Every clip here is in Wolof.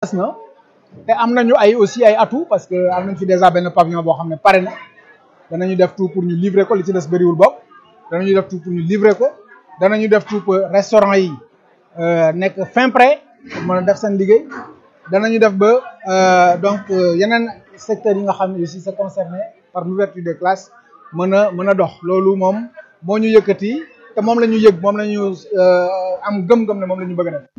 des na te am nañu ay aussi ay atout parce que am nañ fi déjà benn pavillon boo xam ne pare na danañu def tout pour ñu livrer ko li ci des bëriwul bopp danañu def tout pour ñu livrer ko danañu def tout pour restaurant yi nekk fin prêt pour mën a def seen liggéey danañu def ba donc yeneen secteurs yi nga xam ne aussi c'est concerné par l'ouverture des classes mën a mën a dox loolu moom moo ñu yëkkati te moom la ñu yëg moom la ñu am gëm-gëm ne moom la ñu bëgg a def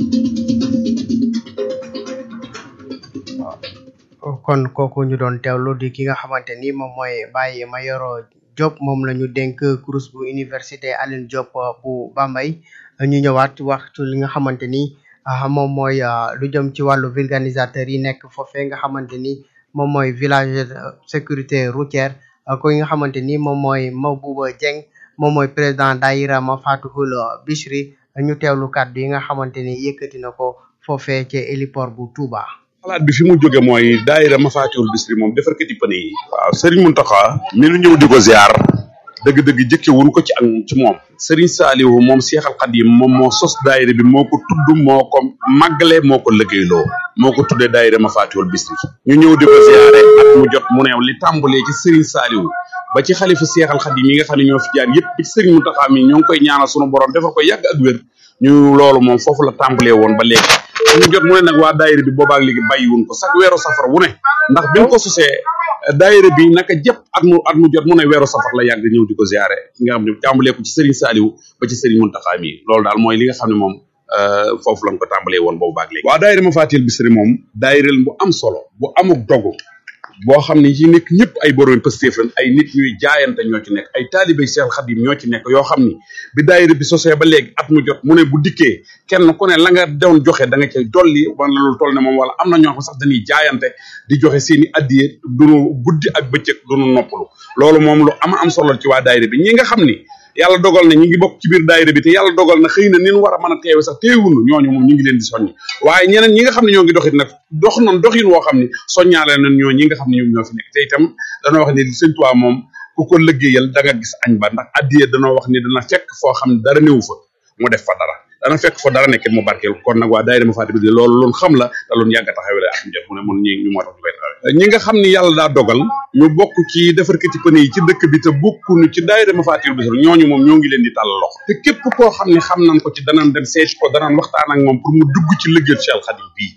kon kooku ñu doon teewlu di ki nga xamante ni moom mooy Baye Mayoro Diop moom la ñu dénk kurus bu université Alioune Diop bu Bambey ñu ñëwaat waxtu li nga xamante ni moom mooy lu jëm ci wàllu vulganisateur yi nekk foofee nga xamante ni moom mooy village sécurité routière ko nga xamante ni moom mooy Mabouba Dieng moom mooy président daayira ma Fatihul Bichri ñu teewlu kàddu yi nga xamante ni yëkkati na ko foofee ci héliport bu Touba. xalaat bi fi mu jóge mooy daayira Mafatihul Bichri moom defarkati pëne yi waaw Serigne Mountakha mi nu ñëw di ko ziar dëgg-dëgg jëkke wuñ ko ci ak ci moom Serigne Saliou moom Seexal Xadim moom moo sos daayira bi moo ko tudd moo ko màggale moo ko liggéeyloo moo ko tuddee daayira Mafatihul Bichri ñu ñëw di ko ziare at mu jot mu neew li tàmbalee ci Serigne Saliou ba ci xalifa Seexal Xadim yi nga xam ne ñoo fi jaar yëpp ci Serigne Mountakha mi ñoo ngi koy ñaanal sunu borom defal ko yàgg ak wér ñu loolu moom foofu la tàmbalee woon ba léegi ñu jot mu ne nag waa daayira bi boobaak léegi bàyyiwun ko sax weeru safar wu ne ndax bi mu ko sosee daayira bi naka jëpp at mu at mu jot mu ne weeru safar la yàgg ñëw di ko ziare ki nga xam ne tàmbalee ko ci Serigne Saliou ba ci Serigne Mountakha mi loolu daal mooy li nga xam ne moom foofu lañ ko tàmbalee woon boobaak léegi waa daayira Mafatihul Bichri moom daayira bu am solo bu amuk dogu boo xam ne ci nekk ñëpp ay borom Pastef lañ ay nit ñuy jaayante ñoo ci nekk ay taalibe Seex Xadim ñoo ci nekk yoo xam ni bi daayira bi sosee ba léegi at mu jot mu ne bu dikkee kenn ku ne la nga doon joxe da nga cay dolli wala loolu toll ne moom wala am na ñoo xam sax dañuy jaayante di joxe seeni addiye duñu guddi ak bëccëg duñu noppalu loolu moom lu ama am solo ci waa daayira bi ñi nga xam ni yàlla dogal na ñi ngi bokk ci biir daayira bi te yàlla dogal na xëy na nin war a mën a teewe sax teewunu ñooñu moom ñu ngi leen di soññ waaye ñeneen ñi nga xam ne ñoo ngi doxit nag dox noonu doxin woo xam ne soññaale nañ ñoo ñi nga xam ne ñoom ñoo fi nekk te itam danoo wax ne sëñ Tuubaa moom ku ko liggéeyal da nga gis añ ba ndax addiye danoo wax ni dana fekk foo xam ne dara néew fa mu def fa dara dana fekk fa dara nekkit mu barkeel kon nag waa daayira Mafatihul Bichri loolu loolu xam la te loolu yàgg a taxawee la am jot mu ne mun ñi ñu moo tax ñu koy taxawee ñi nga xam ni yàlla daa dogal ñu bokk ci defarkati pëne yi ci dëkk bi te bokkuñu ci daayira Mafatihul Bichri ñooñu moom ñoo ngi leen di tàll loxo te képp koo xam ne xam nañ ko ci danañ dem seeti ko danañ waxtaan ak moom pour mu dugg ci liggéeyu Cheikh Khadim bii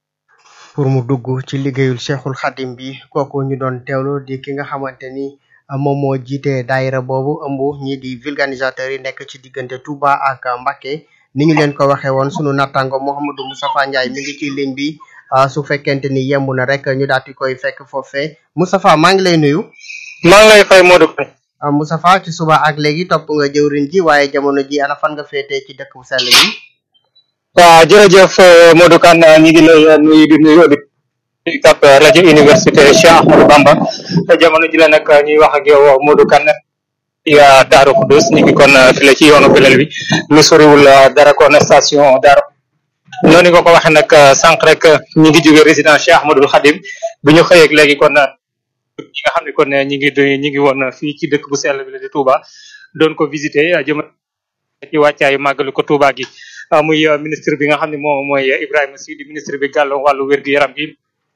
pour mu dugg ci liggéeyul Cheikhul Khadim bi kooku ñu doon teewlu di ki nga xamante ni moom moo jiite daayira boobu ëmb ñi di vulganisateurs yi nekk ci diggante Touba ak Mbacké ni ñu leen ko waxee woon sunu nattango Mouhamadou Moustapha Ndiaye mi ngi ci ligne bi su fekkente ni yemb na rek ñu daal di koy fekk foofee Moustapha maa ngi lay nuyu. maa ngi lay fay Modou Kane. Moustapha ci suba ak léegi topp nga jëwrin ji waaye jamono ji ana fan nga féetee ci dëkk bu sell bi. waaw jërëjëf Modou Kane ñu ngi lay nuyu di nuyu auditeurs UCAB rajo université Cheikh Ahmadou Bamba jamono ji la nag ñuy wax ak yow Modou Kane ya Daaru Xudus ñu ngi kon fi la ci yoonu Belel bi lu soriwul dara kon station Daaru noonu nga ko waxee nag sànq rek ñu ngi jóge résidence Cheikh Ahmadoul Khadim bi ñu xëyeeg léegi kon ñi nga xam ne kon ñi ngi ñi ngi woon fii ci dëkk bu sell bi la di Touba doon ko visité jëm ci wàccaayu màggalu ko Touba gi muy ministre bi nga xam ne moom mooy Ibrahima Sy di ministre bi gàllo wàllu wér-gu-yaram gi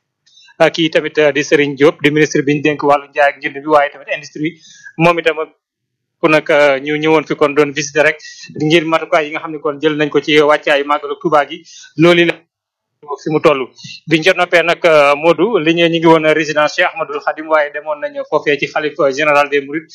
kii tamit di Serigne Diop di ministre bi ñu dénk wàllu njaay ak njënd bi waaye tamit industrie moom itam ku nag ñu ñëwoon fi kon doon visiter rek ngir matukaay yi nga xam ne kon jël nañ ko ci wàccaayu màggalu Touba gi loolu la fi mu toll biñ ca noppee nag Modou li ñu ñu ngi woon résidence Cheikh Ahmadoul Khadim waaye demoon nañ foofee ci xalif général des Mourides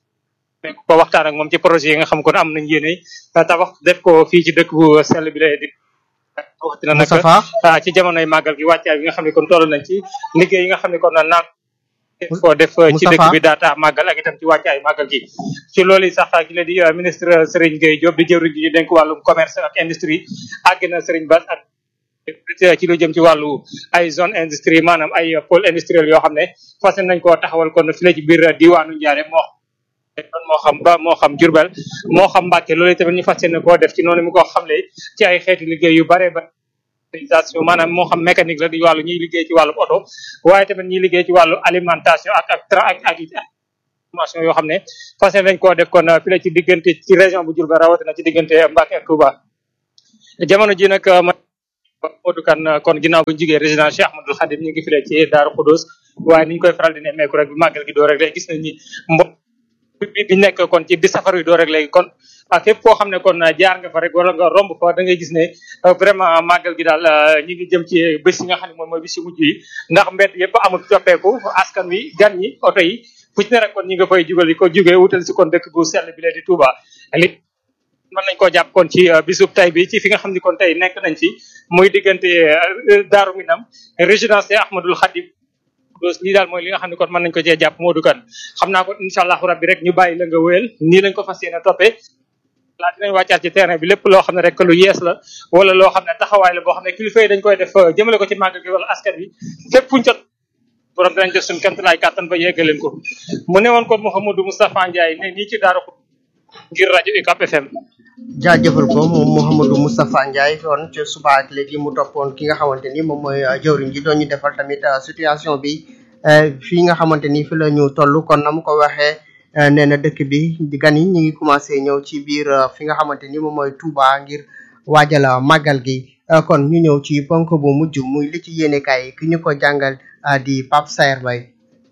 ko waxtaan ak moom ci projet yi nga xam kon am nañ yéene tabax def ko fii ci dëkk bu sell bi lay di waxtina nag ci jamonoy màggal gi wàccaay bi nga xam ne kon toll nañ ci liggéey yi nga xam ne kon naan ko def ci dëkk bi daata màggal ak itam ci wàccaay màggal gi ci loolu sax ki la di ministre Serigne Gueye Diop di jëwriñ ji ñu dénk wàllum commerce ak industrie àgg na Serigne Bass ak ci lu jëm ci wàllu ay zone industrie maanaam ay pôle industriel yoo xam ne fas nañ koo taxawal kon fi la ci biir diwaanu Ndiarème moo moo xam ba moo xam Jurbel moo xam Mbàkke loolu tamit ñu fas yéene koo def ci noonu mu ko xamle ci ay xeetu liggéey yu bare ba organisation maanaam moo xam mécanique la di wàllu ñuy liggéey ci wàllu oto waaye tamit ñuy liggéey ci wàllu alimentation ak ak tra ak ak formation yoo xam ne fas yéene nañ koo def kon fi la ci diggante ci région bu Jurbel rawatina ci diggante Mbàkke ak Touba jamono ji nag ma Modou Kane kon ginnaaw bu ñu jugee résidence Cheikh Ahmadoul Khadim ñu ngi file ci Daaru Khoudoss waaye ni ñu koy faral di nemmeeku rek bi màggal gi doo rek léegi gis nañ ni mbo bi bi nekk kon ci bi safar yi doo rek léegi kon ak fépp koo xam ne kon jaar nga fa rek wala nga romb fa da ngay gis ne vraiment màggal gi daal ñi ngi jëm ci bés yi nga xam ne moom mooy bés yu mujj yi ndax mbedd yëpp amul coppeeku askan wi gan ñi oto yi fu ci ne rek kon ñi nga fay jugal ko jugee wutal si kon dëkk bu sell bi lee di Touba li mën nañ koo jàpp kon ci bisub tay bi ci fi nga xam ne kon tey nekk nañ fi muy diggante Daaru Minam résidence Ahmadoul Khadim dos lii daal mooy li nga xam ne kon mën nañ ko cee jàpp Modou Kane xam naa ko incha allahu rabbi rek ñu bàyyi la nga wéyal nii lañ ko fas yéene toppee laa dinañ wàccaat ci terrain bi lépp loo xam ne rek lu yees la wala loo xam ne taxawaay la boo xam ne kilifa yi dañ koy def jëmale ko ci màggal gi wala askan wi fépp fuñ jot borom dinañ def suñ kent laay kàttan ba yeggaleen ko mu ne woon kon Mouhamadou Moustapha Ndiaye ne nii ci Daaru ngir rajo UCAB FM jaajëfal ko moom Mouhamadou Moustapha Ndiaye kon ci suba ak léegi mu toppoon ki nga xamante ni moom mooy jëwriñ ji doon ñu defal tamit situation bi fii nga xamante ni fi la ñu toll kon na mu ko waxee nee na dëkk bi gan yi ñu ngi commencé ñëw ci biir fi nga xamante ni moom mooy Touba ngir waajal màggal gi kon ñu ñëw ci ponk bu mujj muy li ci yéenekaay ki ñu ko jàngal di Pape Saer Bay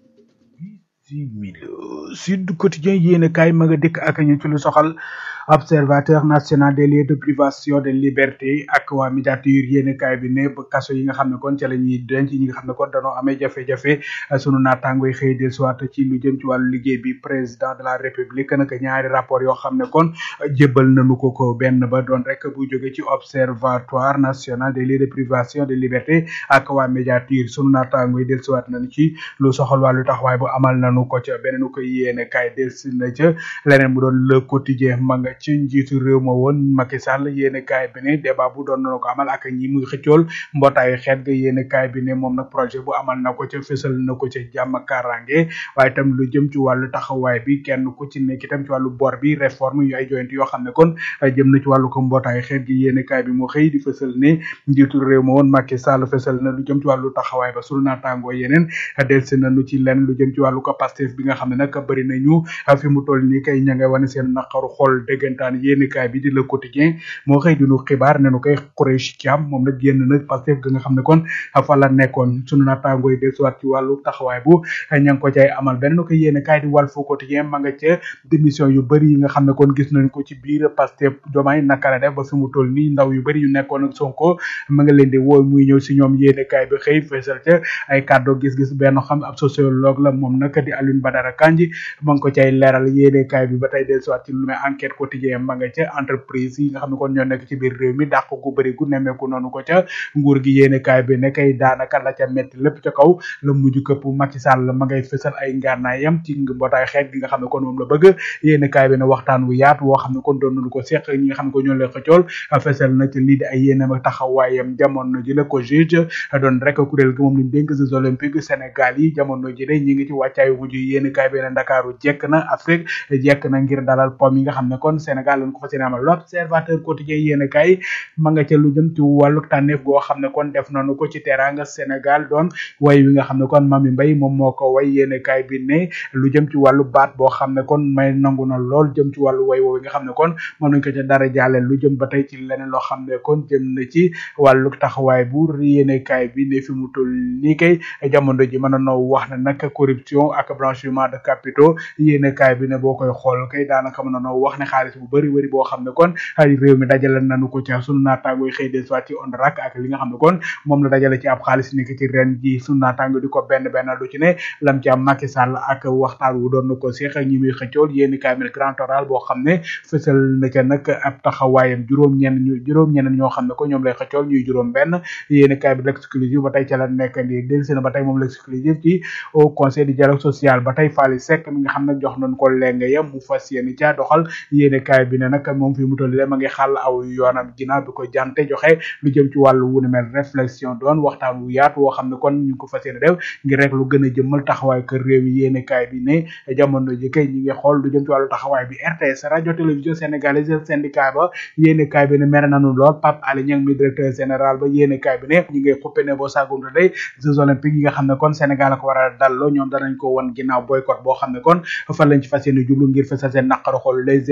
Sud Quotidien yéenekaay ma nga dëkk ak ñu ci lu soxal observateur national des lieux de privation de liberté ak waa médiature yéenekaay bi ne ba kaso yi nga xam ne kon ca la ñuy denc ñi nga xam ne kon dañoo amee jafe-jafe sunu naataangoy xëy del soit ci lu jëm ci wàllu liggéey bi président de la république nag ñaari rapport yoo xam ne kon jébbal nañu ko ko benn ba doon rek bu jóge ci observatoire national des lieux de privation de liberté ak waa médiature sunu naataangoy del soit nañu ci lu soxal wàllu taxawaay bu amal nañu ko ca beneen ko yéenekaay del si na ca leneen mu doon le quotidien ma nga ci njiitu réew ma woon Macky Sall yéene kaay bi ne débat bu doon na ko amal ak ñi muy xëccool mbootaayu xeet ga yéene kaay bi ne moom nag projet bu amal na ko ca fësal na ko ca jàmm karange waaye itam lu jëm ci wàllu taxawaay bi kenn ku ci nekk itam ci wàllu bor bi réforme yu ay joyante yoo xam ne kon jëm na ci wàllu ko mbootaayu xeet gi yéene kaay bi mu xëy di fësal ne njiitu réew ma woon Macky Sall fësal na lu jëm ci wàllu taxawaay ba sunu naataangoo yeneen delsi na nu ci lenn lu jëm ci wàllu ko Pastef bi nga xam ne nag bëri nañu fi mu toll nii kay ña nga wane seen naqaru xol dëggantaan yéenekaay bi di le quotidien moo xëy di nu xibaar ne nu koy Khoureychi Thiam moom nag génn nag Pastef ga nga xam ne kon fa la nekkoon sunu naataangooy dellusiwaat ci wàllu taxawaay bu ña ngi ko cay amal beneen ko yéenekaay di Walf Quotidien ma nga ca démission yu bëri yi nga xam ne kon gis nañ ko ci biir Pastef Diomaye naka la def ba fi mu toll nii ndaw yu bëri yu nekkoon ak Sonko ma nga leen di woo muy ñëw si ñoom yéenekaay bi xëy feesal ca ay kàddu gis-gis benn xam ab sociologue la moom nag di Alioune Badara Kandji ma ngi ko cay leeral yéenekaay bi ba tey dellusiwaat ci lu may enquête quotidien ma nga ca entreprise yi nga xam ne kon ñoo nekk ci biir réew mi dàq gu bëri gu nemmeeku noonu ko ca nguur gi yéene kaay bi ne kay daanaka la ca metti lépp ca kaw la mujj këpp Macky Sall ma ngay fësal ay ngànnaayam ci mbootaay xeet gi nga xam ne kon moom la bëgg yéene kaay bi ne waxtaan wu yaatu woo xam ne kon doon nañu ko seq ñi nga xam ne ko ñoo lay xëccool fësal na ci lii di ay yéenam ak taxawaayam jamono ji la ko juge doon rek kuréel gi moom lañ dénk Jeux olympiques Sénégal yi jamono ji de ñi ngi ci wàccaayu mujj yéene kaay bi ne Ndakaaru jekk na Afrique jekk na ngir dalal pom yi nga xam ne kon Sénégal lañ ko fas yéene amal l'observateur quotidien yéene kaay ma nga ca lu jëm ci wàllu tànneef goo xam ne kon def nañu ko ci teranga Sénégal doon way wi nga xam ne kon Mami Mbaye moom moo ko way yéene kaay bi ne lu jëm ci wàllu baat boo xam ne kon may nangu na lool jëm ci wàllu way woowu nga xam ne kon mën nañ ko ca dara jàlle lu jëm ba tey ci leneen loo xam ne kon jëm na ci wàllu taxawaay bu yéene kaay bi ne fi mu toll nii kay jamono ji mën a noo wax ne nag corruption ak blanchiment de capitaux yéene kaay bi ne boo koy xool kay daanaka mën a noo wax ne xaalis bu bëri bëri boo xam ne kon ay réew mi dajale nañu ko ci sunu naataango yi xëy des soit ci ONRAC ak li nga xam ne kon moom la dajale ci ab xaalis nekk ci ren ji sunu naataango di ko benn benn lu ci ne lam ci am Macky Sall ak waxtaan wu doon na ko seex ñi muy xëccool yéeni kaamil grand oral boo xam ne fësal na ca nag ab taxawaayam juróom ñenn ñu juróom ñenn ñoo xam ne ko ñoom lay xëccool ñuy juróom benn yéeni kaay bi l'exclusif ba tey ca la nekk di delsi na ba tey moom l'exclusif ci au conseil du dialogue social ba tey Fally Seck mi nga xam ne jox nañ ko lenge ya mu fas yéeni ca doxal yéeni kaay bi ne nag moom fi mu toll ma ngi xàll aw yoonam ginnaaw bi ko jante joxe lu jëm ci wàllu wu ne mel réflexion doon waxtaan wu yaatu woo xam ne kon ñu ko fas yéene def ngir rek lu gën a jëmmal taxawaay kër réew mi yéene kaay bi ne jamono ji kay ñi ngi xool lu jëm ci wàllu taxawaay bi RTS radio télévision sénégalaise syndicat ba yéene kaay bi ne mere nañu lool Pape Alé Niang mi directeur général ba yéene kaay bi ne ñi ngay xuppe ne boo saagunte day jeux olympiques yi nga xam ne kon Sénégal la ko war a dalloo ñoom danañ ko won ginnaaw boycott boo xam ne kon fan lañ ci fas yéene jublu ngir fesal seen naqaru xool les échos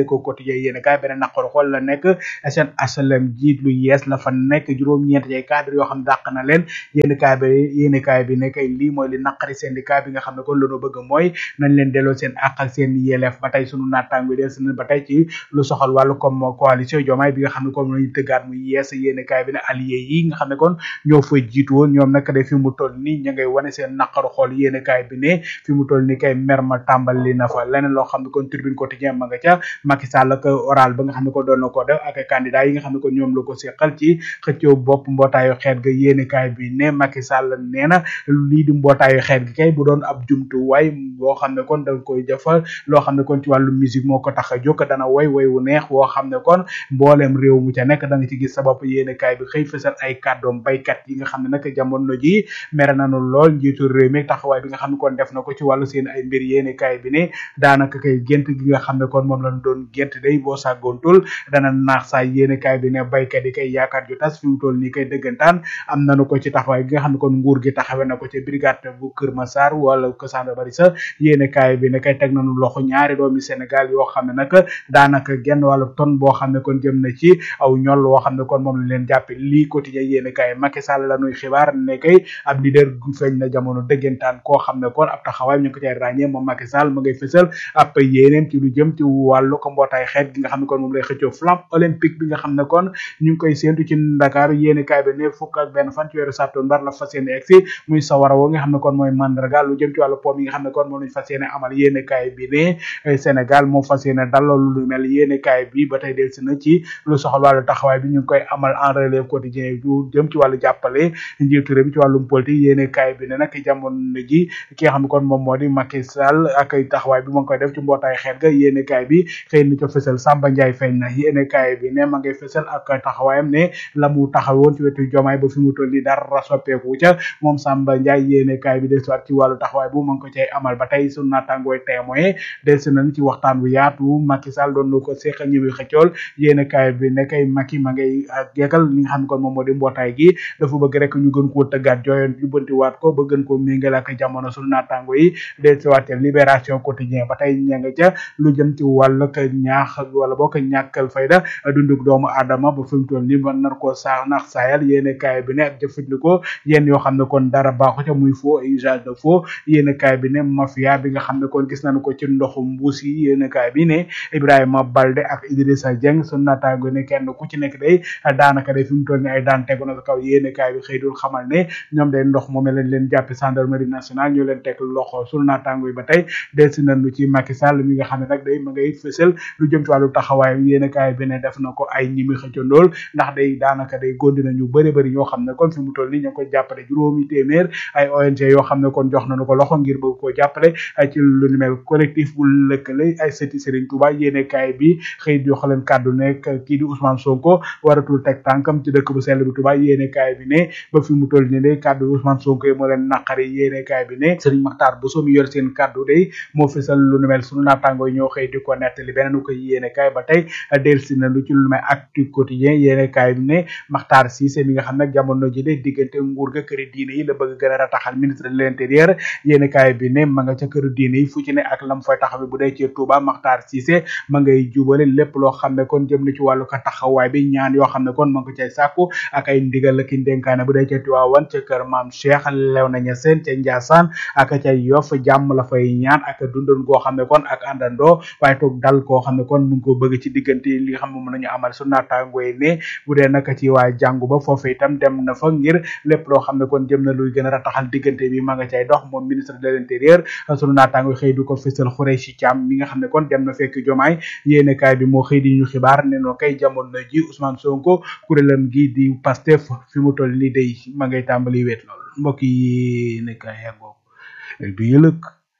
quotidien yéen kaay beneen naqaru xool la nekk seen HLM jiit lu yees la fa nekk juróom-ñeent ay cadre yoo xam ne dàq na leen yéen kaay bi yéen kaay bi nekk lii mooy li naqari syndicat bi nga xam ne kon loolu bëgg mooy nañ leen delloo seen àq ak seen yelleef ba tey sunu naataango des na ba tey ci lu soxal wàllu comme coalition Diomaye bi nga xam ne comme lañu tëggaat mu yees yéen kaay bi ne allié yi nga xam ne kon ñoo fa jiitu woon ñoom nag de fi mu toll nii ña ngay wane seen naqaru xool yéen kaay bi ne fi mu toll nii kay mer ma tàmbali na fa leneen loo xam ne kon tribune quotidien ma nga ca Macky Sall ak oral ba nga xam ne ko doon na ko def ak candidat yi nga xam ne ko ñoom la ko seqal ci xëccoo bopp mbootaayu xeet ga yéen kaay bi ne Macky Sall nee na lii di mbootaayu xeet gi kay bu doon ab jumtuwaay boo xam ne kon dañ koy jëfal loo xam ne kon ci wàllu musique moo ko tax a jóg dana woy woy wu neex woo xam ne kon mbooleem réew mu ca nekk da nga ci gis sa bopp yéene kaay bi xëy fësal ay kàddoom baykat yi nga xam ne nag jamono ji mere nañu lool njiitu réew mi taxawaay bi nga xam ne kon def na ko ci wàllu seen ay mbir yéene kaay bi ne daanaka kay gént gi nga xam ne kon moom lañ doon gént day boo sàggoontul dana naax saa yéene kaay bi ne baykat yi kay yaakaar ju tas fi mu toll nii kay dëggantaan am nañu ko ci taxawaay gi nga xam ne kon nguur gi taxawe na ko ci brigade bu Kër Massar wala ko Sanda Bari sa yéene kaay bi ne kay teg nañu loxo ñaari doomi Sénégal yoo xam ne nag daanaka genn wàllu ton boo xam ne kon jëm na ci aw ñol woo xam ne kon moom lañ leen jàppe lii quotidien yéene kaay Macky Sall la nuy xibaar ne kay ab leader gu feeñ na jamono dëggantaan koo xam ne kon ab taxawaay ñu ko cay ràññee moom Macky Sall ma ngay fësal ab yéeneem ci lu jëm ci wàllu ko mbootaay xeet gi nga xam ne kon moom lay xëccoo flamme olympique bi nga xam ne kon ñu ngi koy séentu ci Dakar yéene kaay bi ne fukk ak benn fan ci weeru septembre la fas yéene egsi muy sawara woo nga xam ne kon mooy mandarga lu jëm ci wàllu pom yi nga xam ne kon moom lañ fas yéene amal yéene kaay bi ne Sénégal moo fas yéene dalal lu mel yéene kaay bi ba tey delsi na ci lu soxal wàllu taxawaay bi ñu ngi koy amal en relève quotidien lu jëm ci wàllu jàppale njiitu réew mi ci wàllum politique yéene kaay bi ne nag jamono ji ki nga xam ne kon moom moo di Macky Sall ak taxawaay bi ma ngi koy def ci mbootaay xeet ga yéene kaay bi xëy na ca fësal Samba Ndiaye feeñ na yéene kaay bi ne ma ngay fësal ak taxawaayam ne la mu taxawoon ci wetu jomaay ba fi mu toll nii dara soppeeku ca moom Samba Ndiaye yéene kaay bi dellusiwaat ci wàllu taxawaay bu ma ngi ko cay amal ba tey sunu naataangooy témoin dellusi nañ ci waxtaan bu yaatu Macky Sall doon na ko seqal ñëwi xëccool yéene kaay bi ne kay Macky ma ngay geekal li nga xam ne kon moom moo di mbootaay gi dafa bëgg rek ñu gën koo tëggaat jooyoon jubbanti waat ko ba gën koo méngale ak jamono sunu naataango yi dellusiwaat ca libération quotidien ba tey ña nga ca lu jëm ci wàllu ka ñaax wala boo ko ñàkkal fayda dunduk doomu aadama ba fi mu toll nii ba nar koo saax nax saayal yéene kaay bi ne ak jëfandikoo yéen yoo xam ne kon dara baaxu ca muy faux usage de faux yéene kaay bi ne mafia bi nga xam ne kon gis nañu ko ci ndoxu mbuus yi yéene kaay bi ne Ibrahima Balde ak Idrissa Dieng sunu naataango ne kenn ku ci nekk day daanaka day fi mu toll nii ay daan tegu na sa kaw yéene kaay bi xëy dul xamal ne ñoom day ndox moom lañ leen jàppe gendarmerie nationale ñu leen teg loxo sunu naataango yi ba tey delsi nañu ci Macky Sall mi nga xam ne nag day ma ngay fësal lu jëm ci wàllu taxawaay yéene kaay bi ne def na ko ay ñi mi xëccandool ndax day daanaka day góndi nañu bëri bëri ñoo xam ne kon fi mu toll nii ñoo koy jàppale juróomi téeméer ay ONG yoo xam ne kon jox nañu ko loxo ngir bëgg koo jàppale ci lu ni mel collectif bu lëkkale ay sëti Serigne Touba yéene kaay bi xëy jox leen kàddu nekk kii di Ousmane Sonko waratul teg tànkam ci dëkk bu sell bi Touba yéene kaay bi ne ba fi mu toll nii day kàddu Ousmane Sonko yi moo leen naqari yéene kaay bi ne Serigne Makhtar Bousso mi yor seen kàddu day moo fesal lu ni mel sunu naataangoo yi ñoo xëy di ko nettali beneen ko yéene kaay ba tey delsi na lu ci lu mel actu quotidien yéene kaay bi ne Makhtar Cissé mi nga xam nag jamono ji de diggante nguur ga këri diine yi la bëgg gën a rataxal ministre de l'intérieur yéene kaay bi ne ma nga ca këru diine yi fu ci ne ak lam fay taxaw bu dee ci Touba Makhtar Cissé ma ngay jubale lépp loo xam ne kon jëm na ci wàllu ko taxawaay bi ñaan yoo xam ne kon ma ngi ko cay sàkku ak ay ndigal la ki ndénkaane bu dee ca Tiwaawan ca kër maam Cheikh Léona Niassène ca Ndiassane ak ca Yoff jàmm la fay ñaan ak dundoon goo xam ne kon ak àndandoo waaye toog dal koo xam ne kon mu ngi ko bëgg ci diggante li nga xam ne mën nañu amal su naataangoo yi ne bu dee naka ci waa jàngu ba foofu itam dem na fa ngir lépp loo xam ne kon jëm na luy gën a rataxal diggante bi ma nga cay dox moom ministre de l'intérieur sunu naataangoo xëy du ko fësal Khoureychi Thiam mi nga xam ne kon dem na fekk jomaay yéene kaay bi moo xëy di ñu xibaar ne noo kay jamono ji Ousmane Sonko kuréelam gi di Pastef fi mu toll nii day ma ngay tàmbali wéet lool mbokk yi ne kaay yàggoo du yëlëk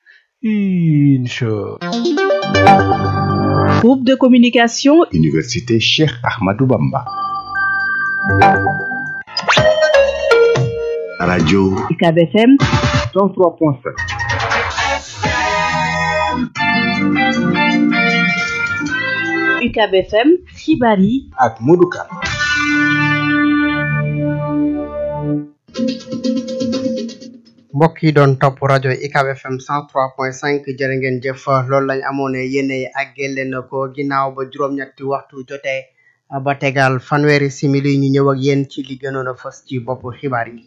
incha Groupe de communication Université Cheikh Ahmadou Bamba. Radio UCAB FM 103.7. UCAB FM xibaar yi ak Modou Kane mbokk yi doon topp rajo UCAB FM 103.5 jërë ngeen jëf loolu lañ amoon yéene àggee leen ko ginnaaw ba juróom-ñetti waxtu jotee ba tegal fanweeri simili ñu ñëw ak yéen ci li gënoon a fës ci bopp xibaar yi.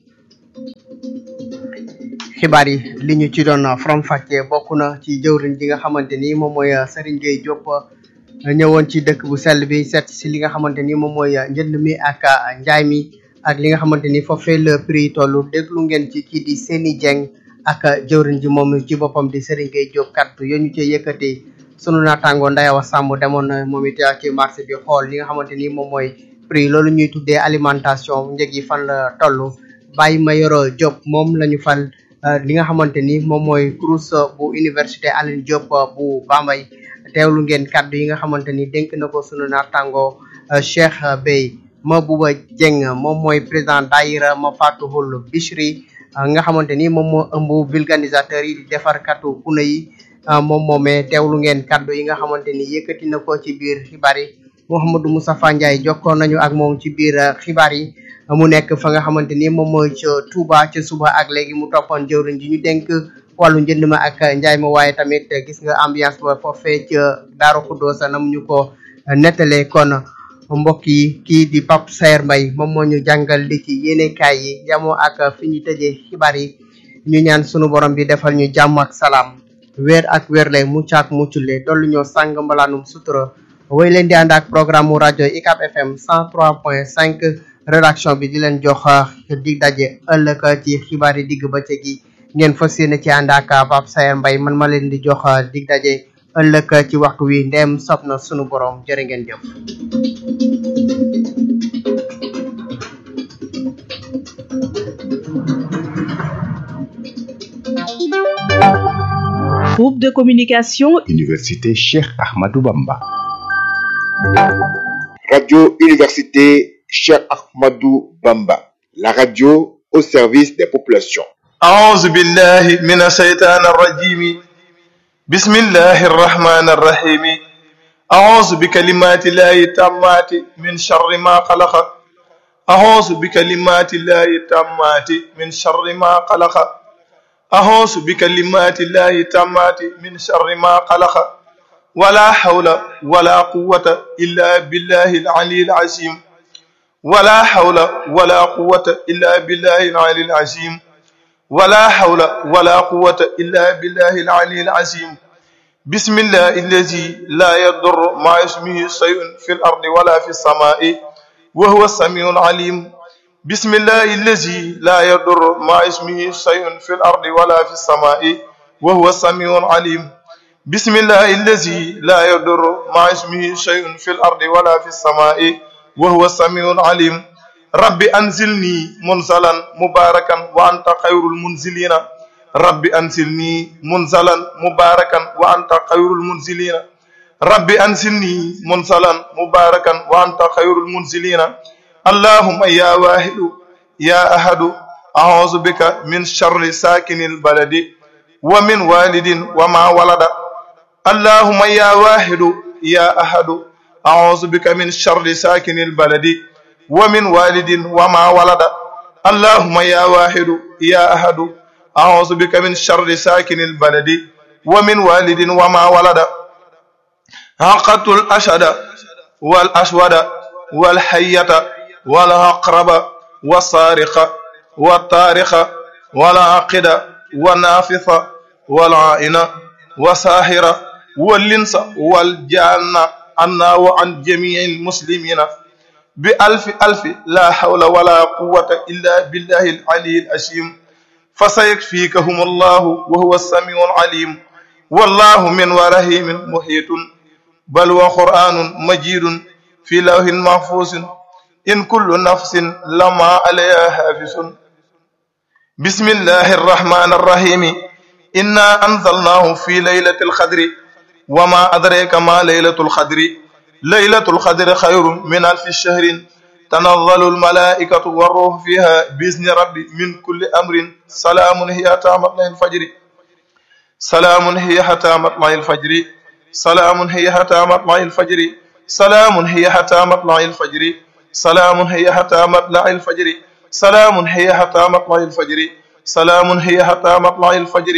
xibaar yi li ñu ci doon faram-fàccee bokk na ci jëwriñ ji nga xamante ni moom mooy Serigne Gueye Diop ñëwoon ci dëkk bu sell bi seet si li nga xamante ni moom mooy njënd mi ak njaay mi. ak li nga xamante ni foofee le prix tollu déglu ngeen ci kii di Seni Dieng ak jëwriñ ji moom ci boppam di Serigne Gueye Diop kaddu yo ñu cee yëkkati sunu naataango Ndayawa Samb demoon na moom it ci marché bi xool li nga xamante ni moom mooy prix loolu ñuy tuddee alimentation njëg yi fan la toll Baye Mayoro Diop moom la ñu fal li nga xamante ni moom mooy CROUS bu université Alioune Diop bu Bambey teewlu ngeen kaddu yi nga xamante ni dénk na ko sunu naataango Cheikh Bey ma buba jeng moom mooy président daayira ma fatuhul Bichri nga xamante ni moom moo ëmb vulganisateur yi di defar katu kuna yi moom moomee teewlu ngeen kaddu yi nga xamante ni yëkkati na ko ci biir xibaar yi Mouhamadou Moustapha Ndiaye jokkoon nañu ak moom ci biir xibaar yi mu nekk fa nga xamante ni moom mooy ca Touba ca suba ak léegi mu toppoon jëwriñ ji ñu dénk wàllu njënd ma ak njaay ma waaye tamit gis nga ambiance ba foofee ca Daaru Xuddoosa nam ñu ko nettalee kon mbokk yi kii di Pape Saer Mbaye moom moo ñu jàngal li ci yéenekaay yi yamoo ak fi ñu tëjee xibaar yi ñu ñaan sunu borom bi defal ñu jàmm ak salaam weer ak weer lay mucc ak muccule dollu ñoo sàng mbalaanum sutura woy leen di ànd ak programme mu rajo UCAB FM 103.5 rédaction bi di leen jox dig daje ëllëg ci xibaar yi digg bëccëg yi ngeen fas yéene ci ànd ak Pape Saer Mbaye man ma leen di jox dig daje ëllëg ci waxtu wi ndem sob na sunu borom jërë ngeen jëf Groupe de communication Université Cheikh Ahmadou Bamba. Radio Université Cheikh Ahmadou Bamba. La radio au service des populations. أعوذ بالله من الشيطان الرجيم بسم الله الرحمن الرحيم أعوذ بكلمات الله التامات من شر ما خلق أعوذ بكلمات الله التامات من شر ما خلق أعوذ بكلمات الله التامات من شر ما خلق ولا حول ولا قوة إلا بالله العلي العظيم ولا حول ولا قوة إلا بالله العلي العظيم ولا حول ولا قوة إلا بالله العلي العظيم بسم الله الذي لا يضر مع اسمه شيء في الأرض ولا في السماء وهو السميع العليم بسم الله الذي لا يضر مع اسمه شيء في الأرض ولا في السماء وهو السميع العليم بسم الله الذي لا يضر مع اسمه شيء في الأرض ولا في السماء وهو السميع العليم رب أنزلني منزلا مباركا وأنت خير المنزلين رب أنزلني منزلا مباركا وأنت خير المنزلين رب أنزلني منزلا مباركا وأنت خير المنزلين اللهم يا واحد يا أحد أعوذ بك من شر ساكن البلد ومن والد وما ولد اللهم يا واحد يا أحد أعوذ بك من شر ساكن البلد ومن والد وما ولد اللهم يا واحد يا أحد أعوذ بك من شر ساكن البلد ومن والد وما ولد عقدت الأشد والأسود والحية والعقرب والصارخ والطارخ والعاقد والنافث والعائن وساهر واللنس والجان عنا وعن جميع المسلمين بألف ألف لا حول ولا قوة إلا بالله العلي العظيم فسيكفيكهم الله وهو السميع العليم والله من ورحيم محيط بل وقرآن مجيد في لوح محفوظ إن كل نفس لما عليها حافظ بسم الله الرحمن الرحيم إنا أنزلناه في ليلة القدر وما أدريك ما ليلة القدر ليلة القدر خير من ألف شهر تنزل الملائكة والروح فيها بإذن ربي من كل أمر سلام هي حتى مطلع الفجر سلام هي حتى مطلع الفجر سلام هي حتى مطلع الفجر سلام هي حتى مطلع الفجر سلام هي حتى مطلع الفجر سلام هي حتى مطلع الفجر سلام هي حتى مطلع الفجر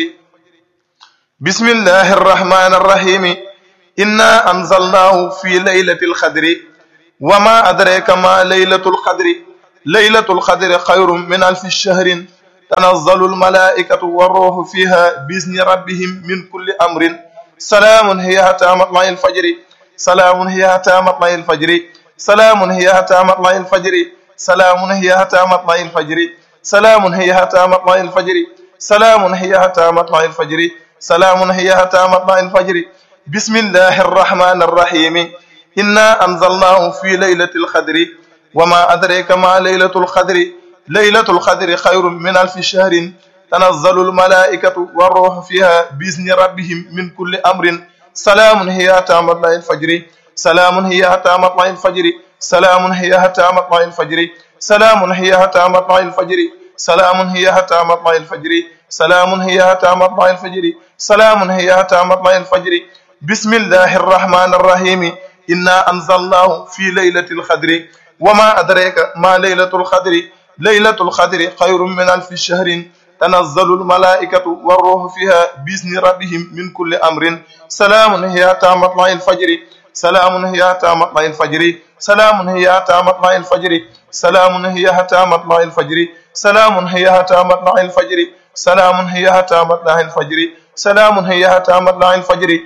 بسم الله الرحمن الرحيم إنا أنزلناه في ليلة القدر وما أدريك ما ليلة القدر ليلة القدر خير من ألف شهر تنزل الملائكة والروح فيها بإذن ربهم من كل أمر سلام هي حتى مطلع الفجر سلام هي حتى مطلع الفجر سلام هي حتى مطلع الفجر سلام هي حتى مطلع الفجر سلام هي حتى مطلع الفجر سلام هي حتى مطلع الفجر سلام هي حتى مطلع الفجر بسم الله الرحمن الرحيم إنا أنزلناه في ليلة القدر وما أدريك ما ليلة القدر ليلة القدر خير من ألف شهر تنزل الملائكة والروح فيها بإذن ربهم من كل أمر سلام هي حتى مطلع الفجر سلام هي حتى مطلع الفجر سلام هي حتى مطلع الفجر سلام هي حتى مطلع الفجر سلام هي حتى مطلع الفجر سلام هي حتى مطلع الفجر سلام هي حتى مطلع الفجر بسم الله الرحمن الرحيم إنا أنزلناه في ليلة القدر وما أدريك ما ليلة القدر ليلة القدر خير من ألف شهر تنزل الملائكة والروح فيها بإذن ربهم من كل أمر سلام هي حتى مطلع الفجر سلام هي حتى مطلع الفجر سلام هي حتى مطلع الفجر سلام هي حتى مطلع الفجر سلام هي حتى مطلع الفجر سلام هي حتى مطلع الفجر سلام هي حتى مطلع الفجر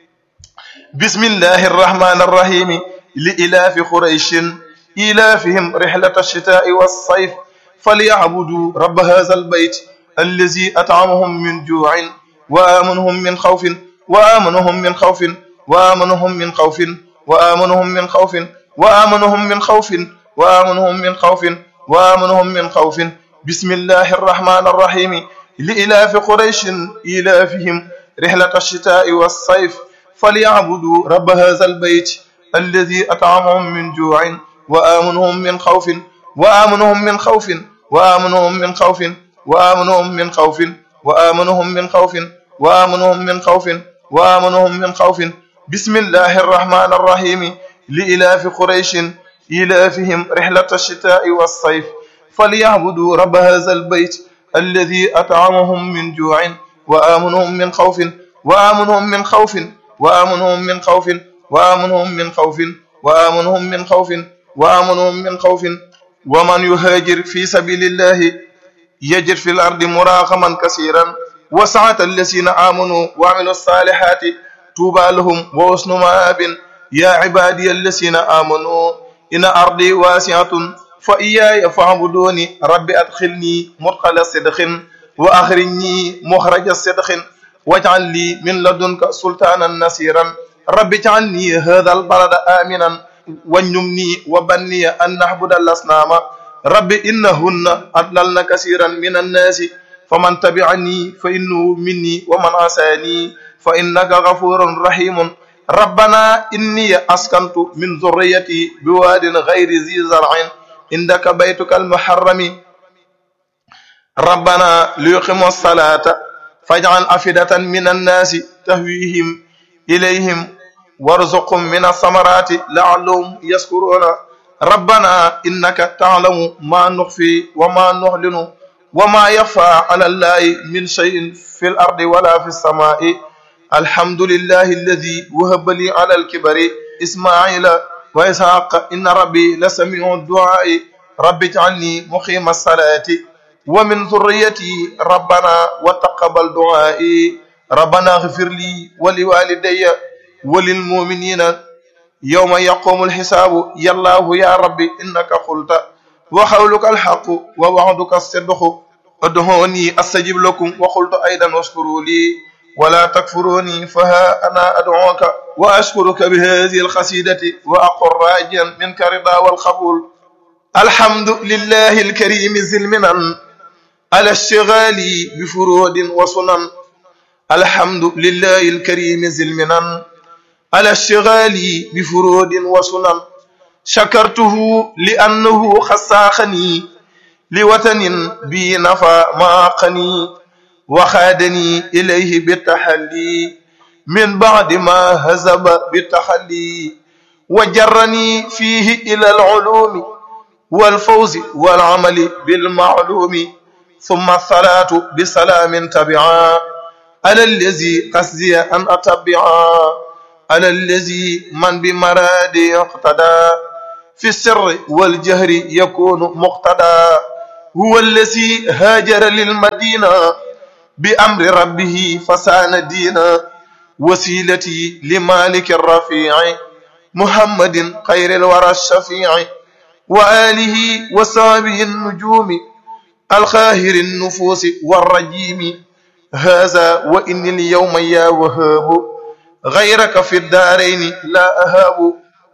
بسم الله الرحمن الرحيم لإلاف قريش إلافهم رحلة الشتاء والصيف فليعبدوا رب هذا البيت الذي أطعمهم من جوع وآمنهم من خوف وآمنهم من خوف وآمنهم من خوف وآمنهم من خوف وآمنهم من خوف وآمنهم من خوف وآمنهم من خوف بسم الله الرحمن الرحيم لإلاف قريش إلافهم رحلة الشتاء والصيف فليعبدوا رب هذا البيت الذي أطعمهم من جوع وآمنهم من خوف وآمنهم من خوف وآمنهم من خوف وآمنهم من خوف وآمنهم من خوف وآمنهم من خوف وآمنهم من خوف بسم الله الرحمن الرحيم لإلاف قريش إلافهم رحلة الشتاء والصيف فليعبدوا رب هذا البيت الذي أطعمهم من جوع وآمنهم من خوف وآمنهم من خوف وآمنهم من خوف وآمنهم من خوف وآمنهم من خوف وآمنهم من خوف ومن يهاجر في سبيل الله يجد في الأرض مراغما كثيرا وسعة الذين آمنوا وعملوا الصالحات طوبى لهم وحسن مآب يا عبادي الذين آمنوا إن أرضي واسعة فإياي فاعبدوني رب أدخلني مدخل صدق وأخرجني مخرج الصدق واجعل لي من لدنك سلطانا نصيرا رب اجعلني هذا البلد آمنا وانجمني وبني أن نعبد الأصنام رب إنهن أضللن كثيرا من الناس فمن تبعني فإنه مني ومن عصاني فإنك غفور رحيم ربنا إني أسكنت من ذريتي بواد غير ذي زرع عندك بيتك المحرم ربنا ليقيموا الصلاة فاجعل أفئدة من الناس تهويهم إليهم وارزقهم من الثمرات لعلهم يشكرون ربنا إنك تعلم ما نخفي وما نعلن وما يخفى على الله من شيء في الأرض ولا في السماء الحمد لله الذي وهب لي على الكبر إسماعيل وإسحاق إن ربي لسميع الدعاء رب اجعلني مقيم الصلاة ومن ذريتي ربنا وتقبل دعائي ربنا اغفر لي ولوالدي وللمؤمنين يوم يقوم الحساب يا الله يا ربي إنك قلت وقولك الحق ووعدك الصدق ادعوني استجب لكم وقلت ايضا اشكروا لي ولا تكفروني فها انا ادعوك واشكرك بهذه القصيده واقر راجيا منك رضا والقبول الحمد لله الكريم ذي المنن على الشغال بفرود وسنن الحمد لله الكريم ذي المنن على الشغال بفرود وسنن شكرته لأنه خساخني لوطن بي نفى ما قني وخادني إليه بالتحلي من بعد ما هزب بالتحلي وجرني فيه إلى العلوم والفوز والعمل بالمعلوم ثم الصلاة بسلام تبعا على الذي قصدي أن أتبعا على الذي من بمرادي اقتدى في السر والجهر يكون مقتدى هو الذي هاجر للمدينة بأمر ربه فسان دينا وسيلتي لمالك الرفيع محمد خير الورى الشفيع وآله وصحبه النجوم الخاهر النفوس والرجيم هذا وإن اليوم يا وهاب غيرك في الدارين لا أهاب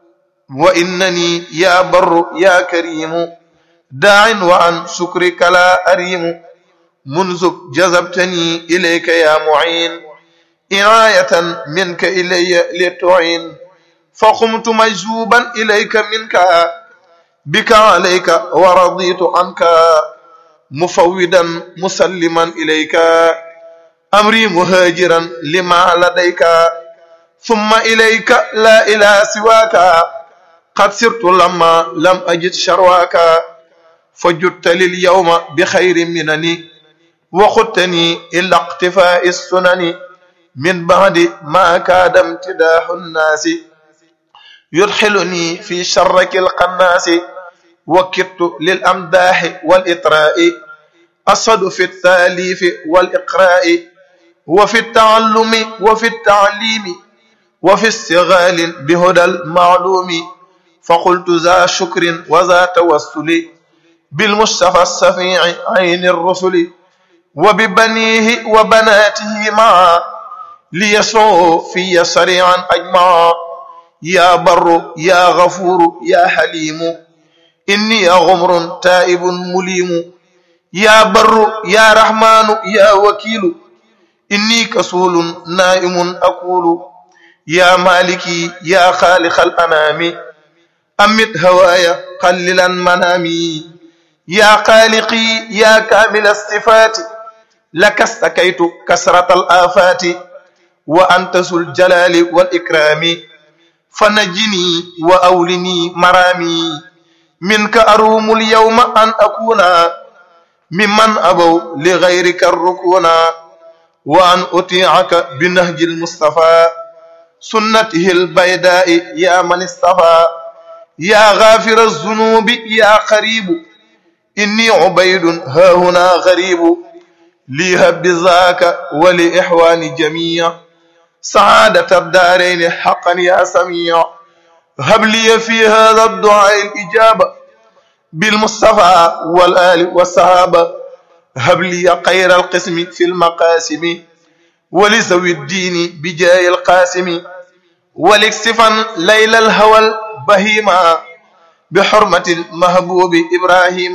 وإنني يا بر يا كريم داع وعن شكرك لا أريم منذ جذبتني إليك يا معين عناية منك إلي لتعين فقمت مجذوبا إليك منك بك عليك ورضيت عنك مفودا مسلما إليك أمري مهاجرا لما لديك ثم إليك لا إله سواك قد سرت لما لم أجد شرواك فجدت لليوم بخير منني وخدتني إلى اقتفاء السنن من بعد ما كاد امتداح الناس يدخلني في شرك القناس وكدت للأمداح والإطراء أصد في التاليف والإقراء وفي التعلم وفي التعليم وفي استغال بهدى المعلوم فقلت ذا شكر وذا توسل بالمصطفى السفيع عين الرسل وببنيه وبناته معا ليسعوا في سريعا أجمعا يا بر يا غفور يا حليم إني غمر تائب مليم يا بر يا رحمن يا وكيل إني كسول نائم أقول يا مالكي يا خالق الأنام أمت هوايا قللا منامي يا خالقي يا كامل الصفات لك استكيت كسرة الآفات وأنت ذو الجلال والإكرام فنجني وأولني مرامي منك أروم اليوم أن أكون ممن أبوا لغيرك الركونا وأن أطيعك بنهج المصطفى سنته البيداء يا من اصطفى يا غافر الذنوب يا قريب إني عبيد ها هنا غريب ليهب بذاك ولإحواني جميع سعادة الدارين حقا يا سميع هب لي في هذا الدعاء الإجابة بالمصطفى والآل والصحابة هب لي خير القسم في المقاسم ولذوي الدين بجاه القاسم ولكسفا ليل الهوى البهيما بحرمة المهبوب إبراهيم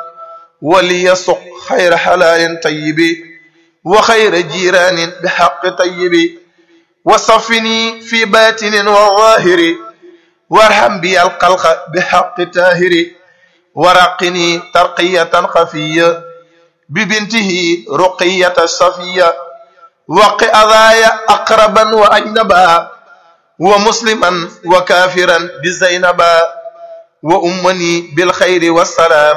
وليسق خير حلال طيب وخير جيران بحق طيب وصفني في باطن وظاهر وارحم بي القلق بحق تاهر ورقني ترقية خفية ببنته رقية صفية وق أذايا أقربا وأجنبا ومسلما وكافرا بزينبا وأمني بالخير والسلام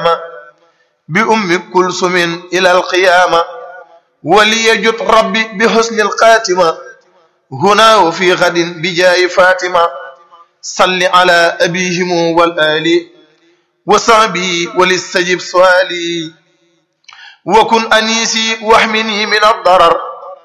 بأم كلثم إلى القيامة وليجد ربي بحسن الخاتمة هنا وفي غد بجاي فاطمة صل على أبيهم والآل وصحبي ولستجب سؤالي وكن أنيسي واحمني من الضرر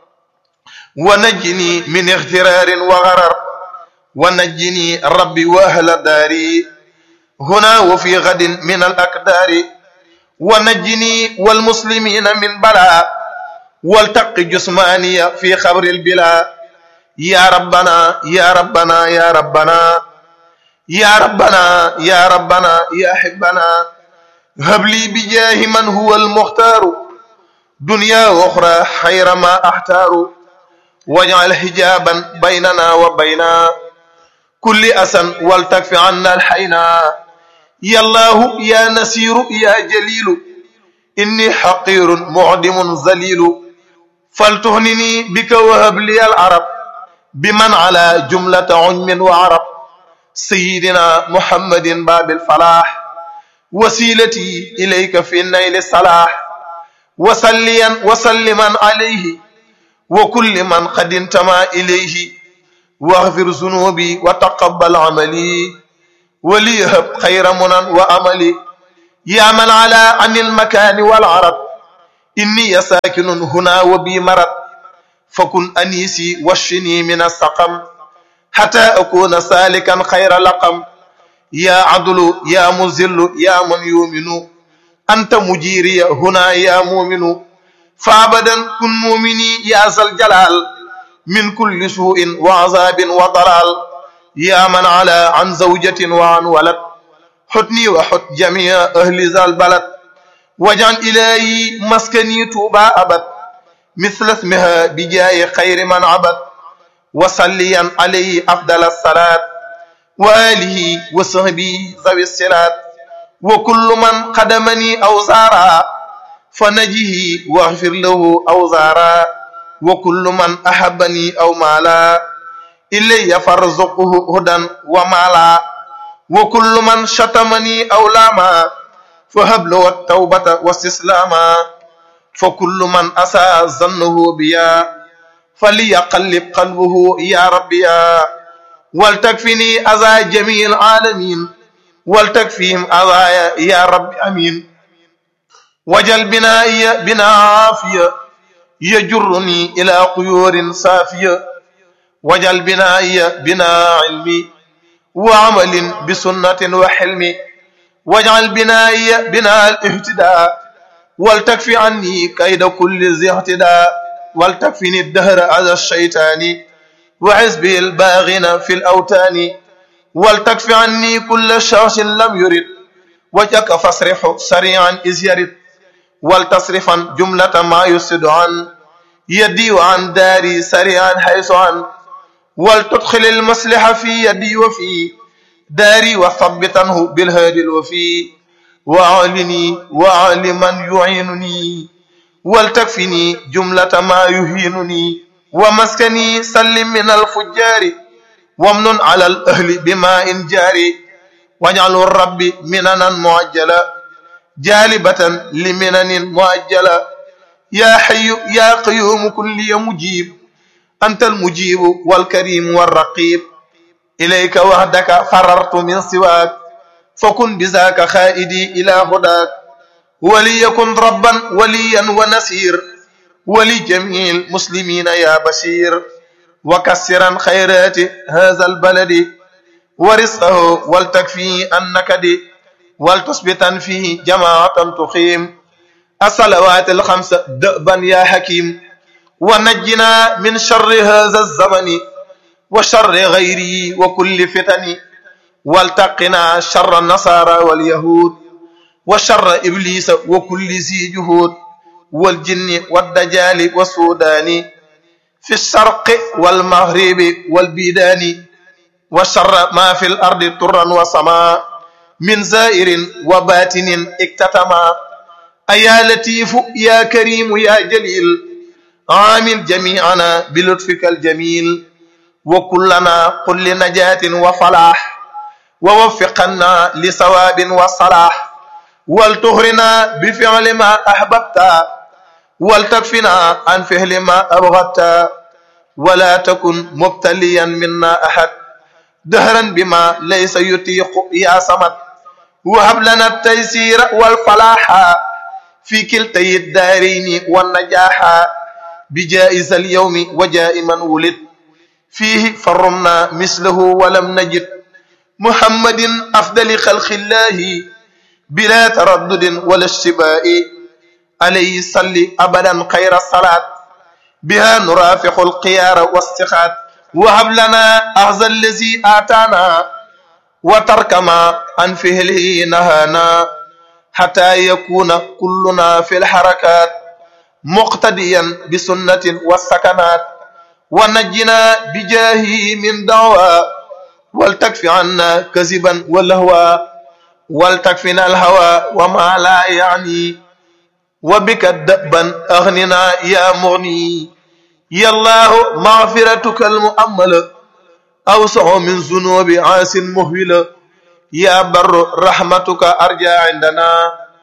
ونجني من اغترار وغرر ونجني ربي وأهل داري هنا وفي غد من الأقدار ونجني والمسلمين من بلاء والتق جسماني في خبر البلاء يا ربنا يا ربنا يا ربنا يا ربنا يا ربنا يا حبنا هب لي بجاه من هو المختار دنيا وأخرى خير ما أحتار واجعل حجابا بيننا وبين كل أسن والتكف عنا الحينا يا الله يا نسير يا جليل إني حقير معدم ذليل فلتهنني بك وهب لي العرب بمن على جملة عجم وعرب سيدنا محمد باب الفلاح وسيلتي إليك في النيل الصلاح وصليا وسلما عليه وكل من قد انتمى إليه واغفر ذنوبي وتقبل عملي وليهب خير منى وأملي يا من على عن المكان والعرض إني ساكن هنا وبي مرض فكن أنيسي واشفني من السقم حتى أكون سالكا خير لقم يا عدل يا مزل يا من يؤمن أنت مجيري هنا يا مؤمن فأبدا كن مؤمني يا ذا الجلال من كل سوء وعذاب وضلال يا من على عن زوجة وعن ولد حتني وحت جميع أهل ذا البلد واجعل إلهي مسكني توبا أبد مثل اسمها بجاي خير من عبد وصليا عليه أفضل الصلاة وآله وصحبه ذوي الصلات وكل من قدمني أو زارا فنجه واغفر له أو زارا وكل من أحبني أو مالا إلي فارزقه هدى ومالا وكل من شتمني أو لاما فهب له التوبة واستسلاما فكل من أساء ظنه بيا فليقلب قلبه يا ربي يا ولتكفني أذى جميع العالمين ولتكفيهم أذايا يا رب أمين وجل بنائي بنا عافية يجرني إلى قيور صافية وجل بنائي بنا علمي وعمل بسنة وحلم واجعل بنائي بنا الاهتداء ولتكفي عني كيد كل ذي اهتداء ولتكفني الدهر على الشيطان وحزبه الباغين في الأوتان ولتكفي عني كل شخص لم يرد وجهك فاصرفه سريعا إذ يرد ولتصرفا جملة ما يسد عن يدي وعن داري سريعا حيث عن ولتدخل المصلحة في يدي وفي داري وثبتنه بالهادي الوفي وأعلني وأعل من يعينني ولتكفني جملة ما يهينني ومسكني سلم من الفجار وامن على الأهل بماء جاري واجعل الرب مننا معجلة جالبة لمنن معجلة يا حي يا قيوم كل مجيب أنت المجيب والكريم والرقيب إليك وحدك فررت من سواك فكن بذاك خائدي إلى هداك وليكن ربا وليا ونسير ولجميع المسلمين يا بشير وكسرا خيرات هذا البلد ورزقه ولتكفي النكد ولتثبتا فيه جماعة تقيم الصلوات الخمس دأبا يا حكيم ونجنا من شر هذا الزمن وشر غيره وكل فتن والتقنا شر النصارى واليهود وشر إبليس وكل ذي جهود والجن والدجال والسودان في الشرق والمغرب والبيدان وشر ما في الأرض طرا وسماء من زائر وباتن اكتتما أيا لطيف يا كريم يا جليل عامل جميعنا بلطفك الجميل وكلنا قل لنجاة وفلاح ووفقنا لصواب وصلاح ولتغرنا بفعل ما أحببت ولتكفنا عن فعل ما أبغضت ولا تكن مبتليا منا أحد دهرا بما ليس يطيق يا صمد وهب لنا التيسير والفلاح في كلتي الدارين والنجاح بجائز اليوم وجاء من ولد فيه فرمنا مثله ولم نجد محمد أفضل خلق الله بلا تردد ولا اشتباء عليه صل أبدا خير الصلاة بها نرافق القيار والسخات وهب لنا أخذ الذي آتانا وترك ما عن فهله نهانا حتى يكون كلنا في الحركات مقتديا بسنة والسكنات ونجنا بجاهه من دعوى ولتكفي عنا كذبا والهوى ولتكفنا الهوى وما لا يعني وبك دأبا أغننا يا مغني يا الله مغفرتك المؤمل أوسع من ذنوب عاس مهول يا بر رحمتك أرجى عندنا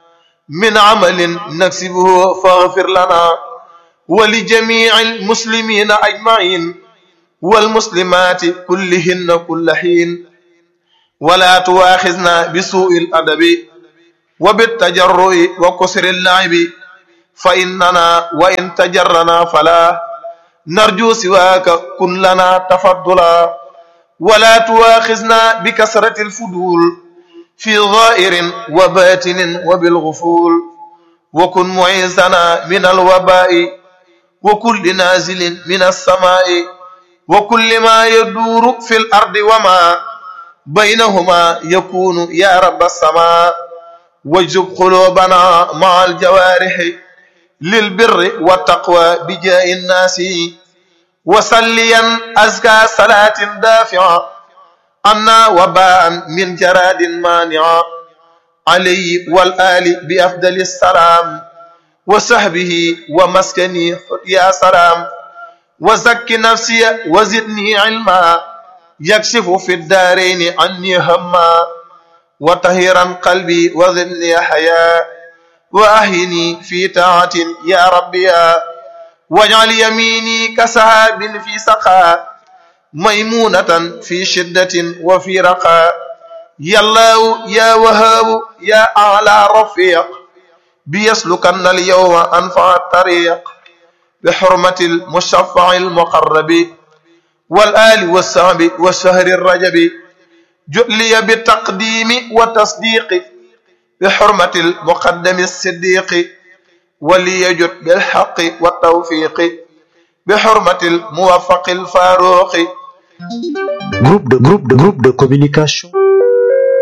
من عمل نكسبه فاغفر لنا ولجميع المسلمين أجمعين والمسلمات كلهن كل حين ولا تواخذنا بسوء الأدب وبالتجرؤ وكسر اللعب فإننا وإن تجرنا فلا نرجو سواك كن لنا تفضلا ولا تواخذنا بكثرة الفضول في ظاهر وباطن وبالغفول وكن معيذنا من الوباء وكل نازل من السماء وكل ما يدور في الأرض وما بينهما يكون يا رب السماء واجب قلوبنا مع الجوارح للبر والتقوى بجاء الناس وصليا أزكى صلاة دافعة أنا وباء من جراد مانع علي والآل بأفضل السلام وصحبه ومسكني يا سلام وزك نفسي وزدني علما يكشف في الدارين عني هما وطهيرا قلبي وزدني حياة وأهني في طاعة يا ربي يا واجعل يميني كسحاب في سخاء ميمونة في شدة وفي رخاء يا الله يا وهاب يا أعلى رفيق بيسلكن اليوم أنفع الطريق بحرمة المشفع المقرب والآل والصحب والشهر الرجب جؤلي بالتقديم والتصديق بحرمة المقدم الصديق وليجد بالحق والتوفيق بحرمة الموفق الفاروق Groupe de, groupe de, groupe de communication